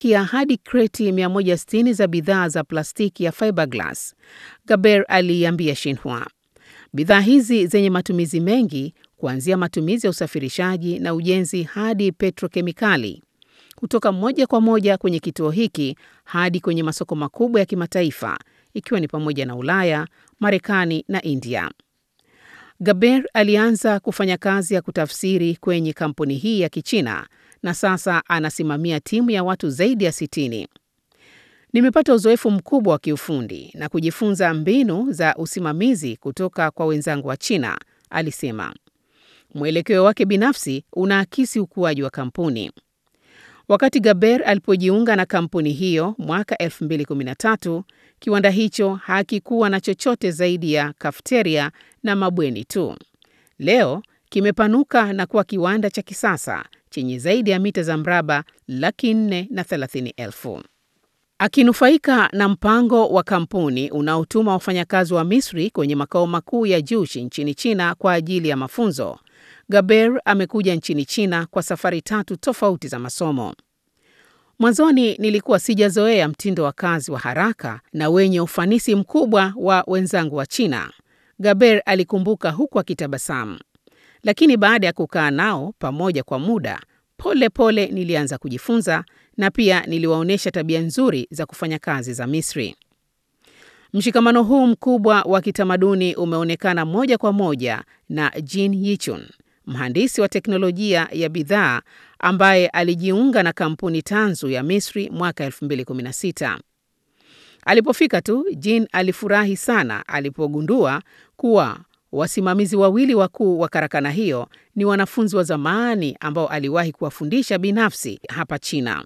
kia hadi kreti 160 za bidhaa za plastiki ya fiberglass, Gaber aliiambia Xinhua. Bidhaa hizi zenye matumizi mengi kuanzia matumizi ya usafirishaji na ujenzi hadi petrokemikali kutoka moja kwa moja kwenye kituo hiki hadi kwenye masoko makubwa ya kimataifa ikiwa ni pamoja na Ulaya, Marekani na India. Gaber alianza kufanya kazi ya kutafsiri kwenye kampuni hii ya Kichina na sasa anasimamia timu ya watu zaidi ya sitini. Nimepata uzoefu mkubwa wa kiufundi na kujifunza mbinu za usimamizi kutoka kwa wenzangu wa China, alisema. Mwelekeo wake binafsi unaakisi ukuaji wa kampuni. Wakati Gaber alipojiunga na kampuni hiyo mwaka 2013, kiwanda hicho hakikuwa na chochote zaidi ya kafeteria na mabweni tu. Leo kimepanuka na kuwa kiwanda cha kisasa chenye zaidi ya mita za mraba laki nne na thelathini elfu. Akinufaika na mpango wa kampuni unaotuma wafanyakazi wa Misri kwenye makao makuu ya Jushi nchini China kwa ajili ya mafunzo, Gaber amekuja nchini China kwa safari tatu tofauti za masomo. Mwanzoni nilikuwa sijazoea mtindo wa kazi wa haraka na wenye ufanisi mkubwa wa wenzangu wa China, Gaber alikumbuka huku akitabasamu. Lakini baada ya kukaa nao pamoja kwa muda, pole pole nilianza kujifunza na pia niliwaonyesha tabia nzuri za kufanya kazi za Misri. Mshikamano huu mkubwa wa kitamaduni umeonekana moja kwa moja na Jin Yichun, mhandisi wa teknolojia ya bidhaa ambaye alijiunga na kampuni tanzu ya Misri mwaka 2016. Alipofika tu, Jin alifurahi sana alipogundua kuwa wasimamizi wawili wakuu wa karakana hiyo ni wanafunzi wa zamani ambao aliwahi kuwafundisha binafsi hapa China.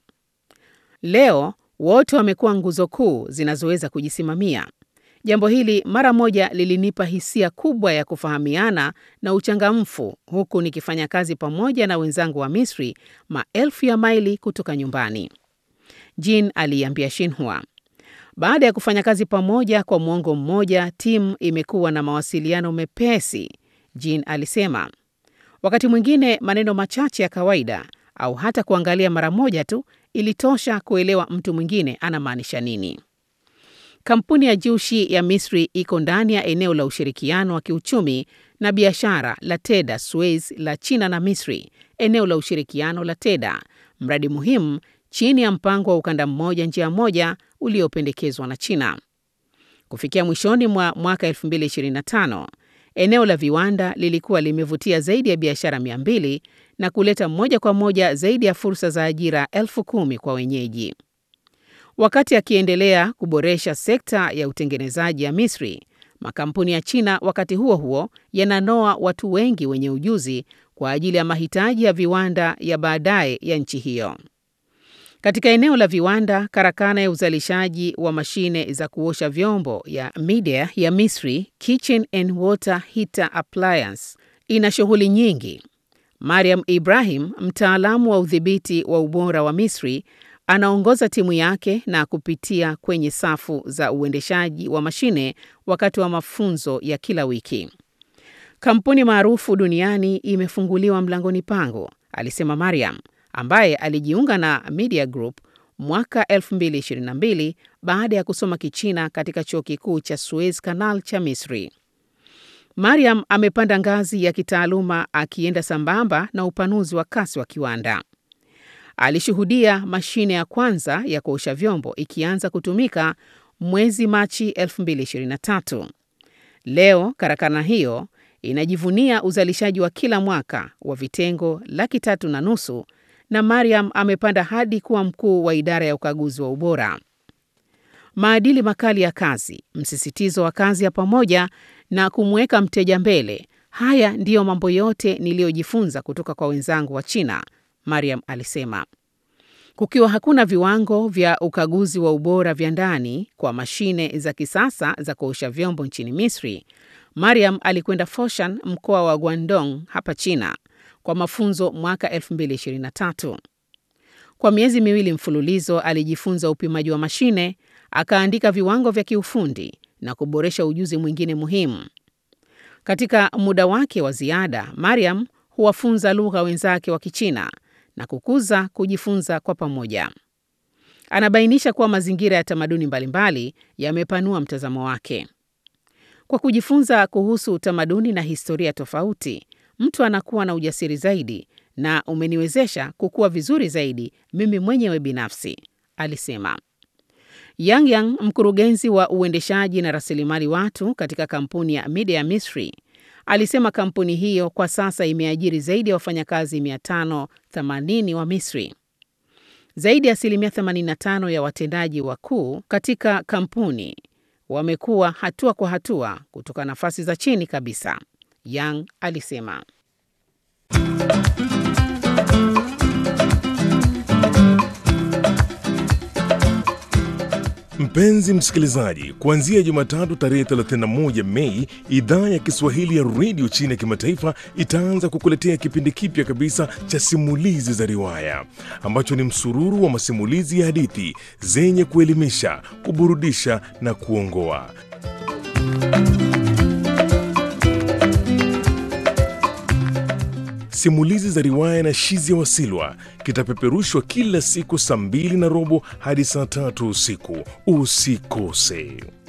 Leo wote wamekuwa nguzo kuu zinazoweza kujisimamia. Jambo hili mara moja lilinipa hisia kubwa ya kufahamiana na uchangamfu, huku nikifanya kazi pamoja na wenzangu wa Misri maelfu ya maili kutoka nyumbani, Jin aliiambia Xinhua. Baada ya kufanya kazi pamoja kwa mwongo mmoja, timu imekuwa na mawasiliano mepesi, Jin alisema. Wakati mwingine maneno machache ya kawaida au hata kuangalia mara moja tu ilitosha kuelewa mtu mwingine anamaanisha nini. Kampuni ya Jushi ya Misri iko ndani ya eneo la ushirikiano wa kiuchumi na biashara la TEDA Suez la China na Misri, eneo la ushirikiano la TEDA, mradi muhimu chini ya mpango wa ukanda mmoja njia moja uliopendekezwa na China. Kufikia mwishoni mwa mwaka 2025, eneo la viwanda lilikuwa limevutia zaidi ya biashara 200 na kuleta moja kwa moja zaidi ya fursa za ajira elfu kumi kwa wenyeji. Wakati akiendelea kuboresha sekta ya utengenezaji ya Misri, makampuni ya China wakati huo huo yananoa watu wengi wenye ujuzi kwa ajili ya mahitaji ya viwanda ya baadaye ya nchi hiyo. Katika eneo la viwanda, karakana ya uzalishaji wa mashine za kuosha vyombo ya Midea ya Misri, Kitchen and Water Heater Appliance, ina shughuli nyingi. Mariam Ibrahim, mtaalamu wa udhibiti wa ubora wa Misri, anaongoza timu yake na kupitia kwenye safu za uendeshaji wa mashine wakati wa mafunzo ya kila wiki. Kampuni maarufu duniani imefunguliwa mlangoni pangu, alisema Mariam ambaye alijiunga na Media Group mwaka 2022 baada ya kusoma Kichina katika chuo kikuu cha Suez Canal cha Misri. Mariam amepanda ngazi ya kitaaluma akienda sambamba na upanuzi wa kasi wa kiwanda. Alishuhudia mashine ya kwanza ya kuosha vyombo ikianza kutumika mwezi Machi 2023. Leo karakana hiyo inajivunia uzalishaji wa kila mwaka wa vitengo laki tatu na nusu na Mariam amepanda hadi kuwa mkuu wa idara ya ukaguzi wa ubora. Maadili makali ya kazi, msisitizo wa kazi ya pamoja na kumweka mteja mbele, haya ndiyo mambo yote niliyojifunza kutoka kwa wenzangu wa China, Mariam alisema. Kukiwa hakuna viwango vya ukaguzi wa ubora vya ndani kwa mashine za kisasa za kuosha vyombo nchini Misri, Mariam alikwenda Foshan, mkoa wa Guangdong hapa China kwa mafunzo mwaka 2023. Kwa miezi miwili mfululizo alijifunza upimaji wa mashine, akaandika viwango vya kiufundi na kuboresha ujuzi mwingine muhimu. Katika muda wake wa ziada, Mariam huwafunza lugha wenzake wa Kichina na kukuza kujifunza kwa pamoja. Anabainisha kuwa mazingira ya tamaduni mbalimbali yamepanua mtazamo wake. Kwa kujifunza kuhusu utamaduni na historia tofauti, mtu anakuwa na ujasiri zaidi na umeniwezesha kukua vizuri zaidi mimi mwenyewe binafsi, alisema. Yang Yang, mkurugenzi wa uendeshaji na rasilimali watu katika kampuni ya Midea Misri, alisema kampuni hiyo kwa sasa imeajiri zaidi ya wafanyakazi 580 wa Misri. Zaidi ya asilimia 85 ya watendaji wakuu katika kampuni wamekuwa hatua kwa hatua kutoka nafasi za chini kabisa, Yang alisema. Mpenzi msikilizaji, kuanzia Jumatatu tarehe 31 Mei, idhaa ya Kiswahili ya redio chini ya kimataifa itaanza kukuletea kipindi kipya kabisa cha simulizi za riwaya ambacho ni msururu wa masimulizi ya hadithi zenye kuelimisha, kuburudisha na kuongoa. Simulizi za riwaya na Shizi ya Wasilwa kitapeperushwa kila siku saa mbili na robo hadi saa tatu usiku. Usikose.